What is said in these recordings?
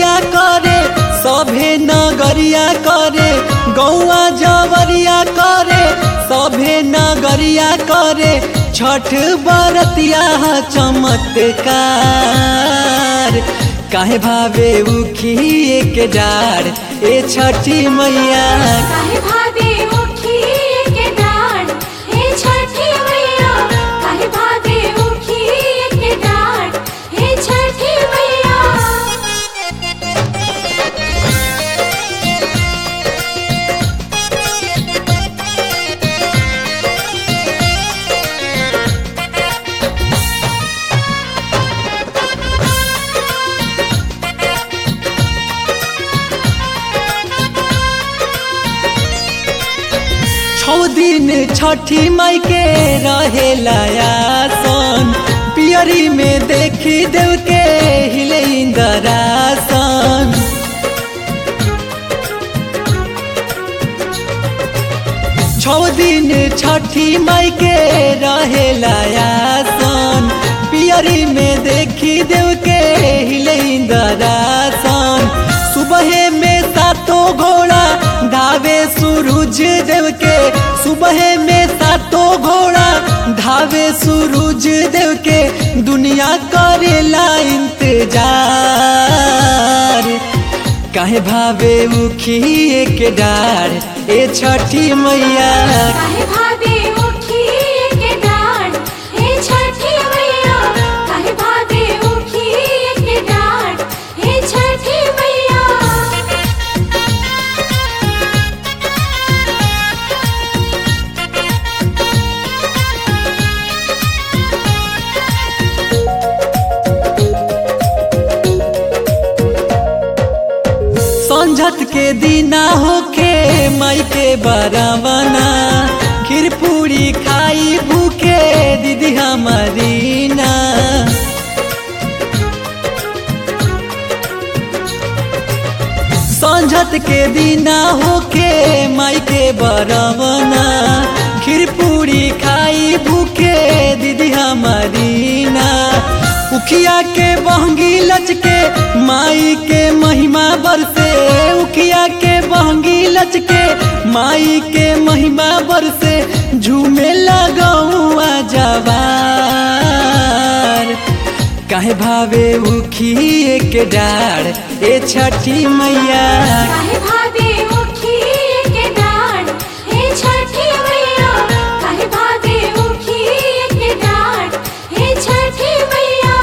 बरतिया करे सभे नगरिया करे गौआ जवरिया करे सभे नगरिया करे छठ बरतिया चमत्कार काहे भावे उखिए के डार ए छठी मैया काहे भावे उखिए के डाढ़ हे छठी मैया काहे भावे उखिए के डाढ़ हे छठी मैया छौ दिन छठी माई के रहेला आसन पियरी में देखी देव के हिले इंदरासन छौ दिन छठी माई के रहेला आसन पियरी में देखी देव के हिले इंदरासन सुबह में सातो घोड़ा धावे सूरज देव के सुबह में सातो घोड़ा धावे सूरज देव के दुनिया करेला इंतजार काहे भावे उखिए के डार ए छठी मैया काहे भावे उखिए के डाढ़ हे छठी मैया काहे भावे उखिए के डाढ़ हे छठी मैया संझत के दिना होके माई के बरावना खीर पूरी खाई भूखे दीदी हमारी ना संझत के दिना होके माई के बरावना खीर पूरी खाई भूखे दीदी हमारी ना उखिया के बहंगी लचके माई के महिमा बरसे उखिया के बहंगी लचके माई के महिमा बरसे झूमे लगौआ जवार काहे भावे उखिए के डार ए छठी मैया काहे भावे उखिए के डाढ़ हे छठी मैया काहे भावे उखिए के डाढ़ हे छठी मैया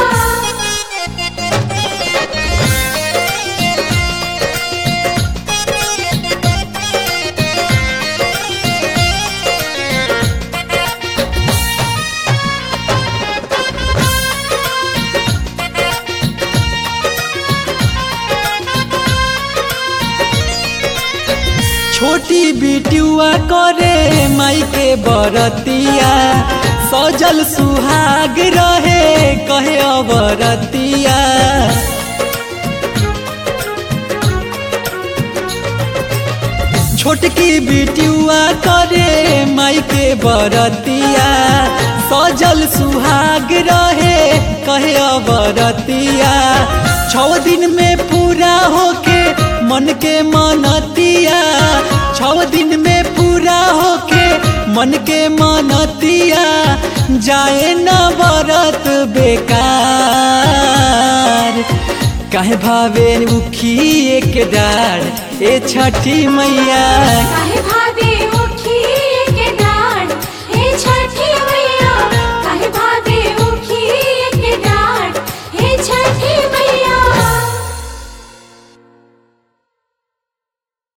छोटी बिटुआ करे माई के बरतिया सजल सुहाग रहे कहे अबरतिया छोटकी बिटुआ करे माई के बरतिया सजल सुहाग रहे कहे अबरतिया छौ दिन में पूरा होके मन के मनतिया छौ दिन में पूरा होके मन के मनतिया जाए न बरत बेकार काहे भावे उखिए के डार ए छठी मैया काहे